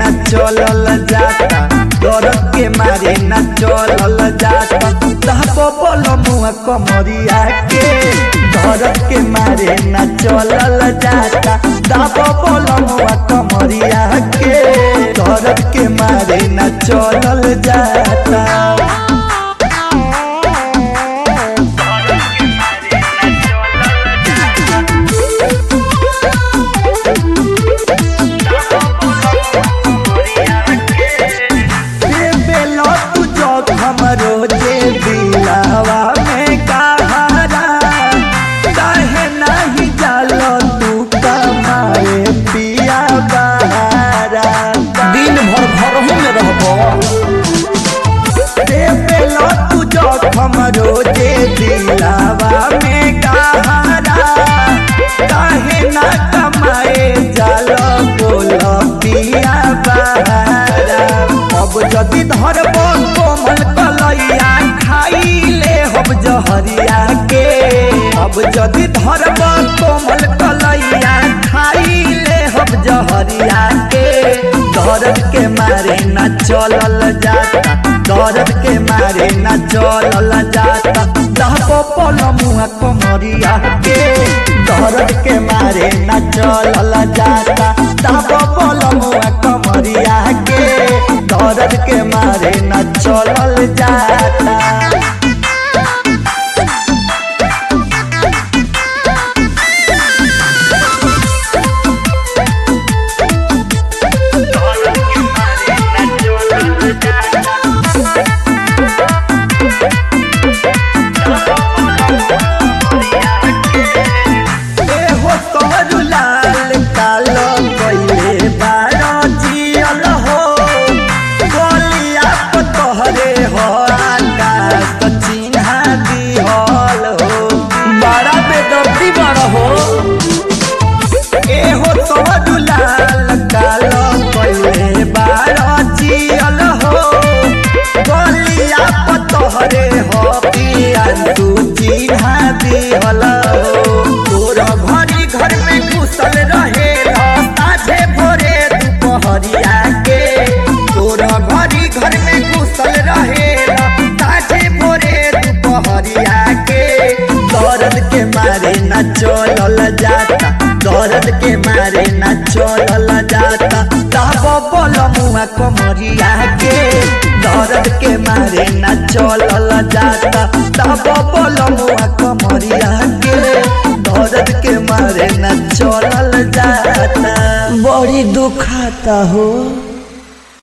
ना चलल जाता दर्द के मारे ना चलल जाता तहबो बोलो मुआ कमरिया के दर्द के मारे ना चलल जाता तहबो बोलो मुआ कमरिया के दर्द के मारे ना चलल जाता बेलो तू जो हमरो जे दिलावा में कहारा काहे नहीं जालो तू कमाए पिया बहारा दिन भर घरहू में रहबो रे बेलो तू जो हमरो जे दिलावा में कहारा काहे ना कमाए जालो बोलो पिया बहारा अब जदि धरबो कोमल कलैया खाइले हम जहरिया के अब जदि धरबो कोमल कलैया खाइले हम जहरिया के दर्द के मारे न चलल जाता दर्द के मारे न चलल जाता दहबो पल मुआ कमरिया के दर्द के मारे न चलल जाता दहबो पल मुआ कमरिया के दर्द के मारे न चलल जाता एहो तोरू लाल कालो कइले बारो जियल हो गोलिया प तोहरे हो आकाश त चिन्हा दिहल हो बड़ा बेदर्दी बड़ हो एहो तोरू लाल कालो कइले बारो जियल हो गोलिया प तोहरे हो पिया तू चिन्हा दिहल हो तोर घरी घर में घुसल रहे साझे भोरे दुपहरिया के तोर घरी घर में घुसल रहे साझे भोरे दुपहरिया के दर्द के मारे न चलल जाता दर्द के मारे न चलल जाता तब बोल मुआ कमरिया के दर्द के मारे न चलल जाता तब बोल मुआ कमरिया के दर्द के मारे न चलल जाता बड़ी दुखाता हो